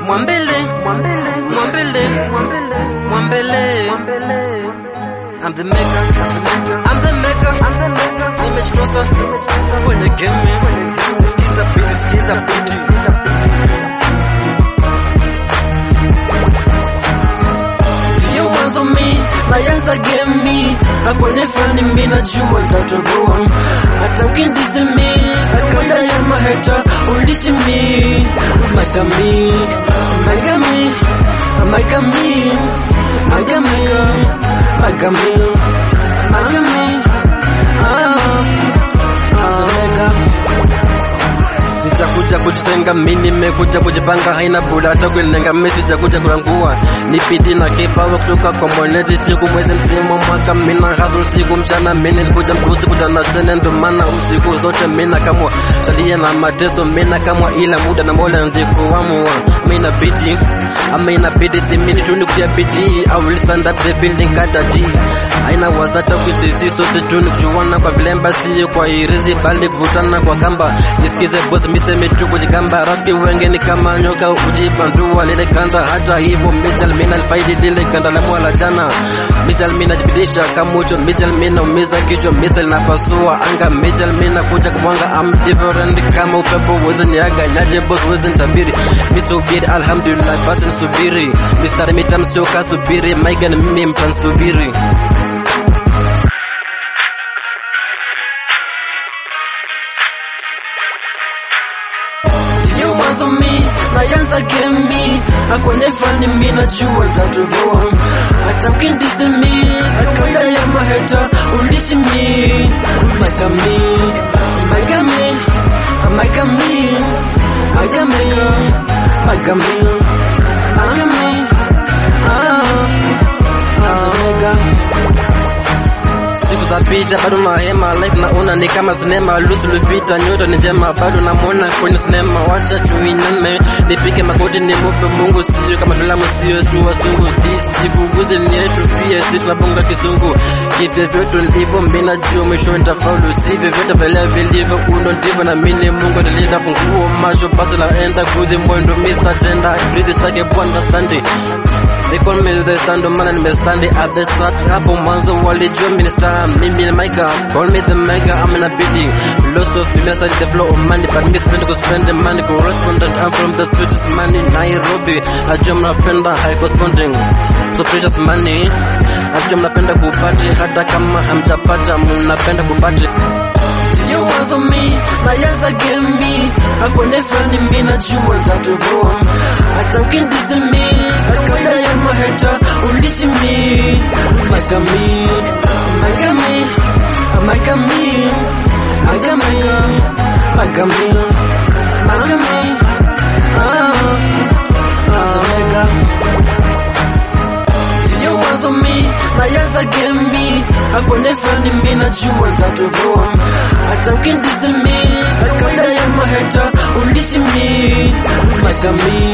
Mwambele, Mwambele, Mwambele. I'm the maker, I'm the maker, image closer when they get me. Skiza beat, skiza beat. Sio mwanzo mi naanza game mi akone fani mi najua nitatoboa hata ukindizi mi akaida ya maheta ulichi mi magami magami magami magami magami magami ah ah magami Sijakuja kujitenga mimi nimekuja kujipanga haina bula hata kulenga mimi sijakuja kulangua ni bidii na kipawa kutoka kwa mwenyeji siku mwezi msimu mwaka mina hustle siku mchana mimi nilikuja mbuzi kutana tena ndo maana usiku zote mina kamwa salia na mateso mina kamwa ila muda na mola ndikuamua mina bidii ama inabidi simini tuni kutia bidii I will stand up the building kada G aina wazata kutisi sote tuni kujuana kwa vilemba siyo kwa irizi bali kuvutana kwa kamba nisikize boss miseme tu kujigamba rafiki wenge ni kama nyoka ujibandua lile kanda hata hivyo mijal mina alfaidi lile kanda la mwala jana mijal mina jibidisha kamucho mijal mina umiza kichwa misal napasua anga mijal mina kuja kumwanga I'm different kama upepo uwezi niaga nyaje boss uwezi nitabiri misubiri alhamdulillah basi nisubiri mistari mitam sio kasubiri maiga ni mimi mtansubiri Sio mwanzo mi naanza game mi akone fani mi najua nitatoboa hata ukindizi mi akaida ya maheta ulichi mi magami magami magami magami magami magami ah ah magami siku za picha bado na hema life naona ni kama sinema lusu lupita nyoto ni njema bado namwona kwenye sinema wacha tuiname nipige magoti ni mupe mungu sio kama filamu sio tu wasungu sikuguze ni yetu pia si tunabonga kisungu kivyo vyote ndivyo mina jua mwisho nitafaulu sivyo vyote vile vilivyo uno ndivyo na mini mungu nilinda funguo macho basi naenda kudhi mwendo mista tenda breathe stake bwana standing They call me the stand man and me stand at the start hapo mwanzo walijua mimi ni star mimi ni maker call me the maker I'm in a bidding lots of females are the flow of money but me spend go spend the money correspondent I'm from the streets money Nairobi najua mnapenda high corresponding so precious money najua mnapenda kupati hata kama hamjapata mnapenda kupati Sio mwanzo mi naanza game mi akone fani mi najua nitatoboa hata ukindizi mi akaida ya maheta ulichi mi magami magami magami magami magami magami ah ah magami Sio mwanzo mi naanza game mi akone fani mi najua nitatoboa hata ukindizi mi akaida ya maheta ulichi mi magami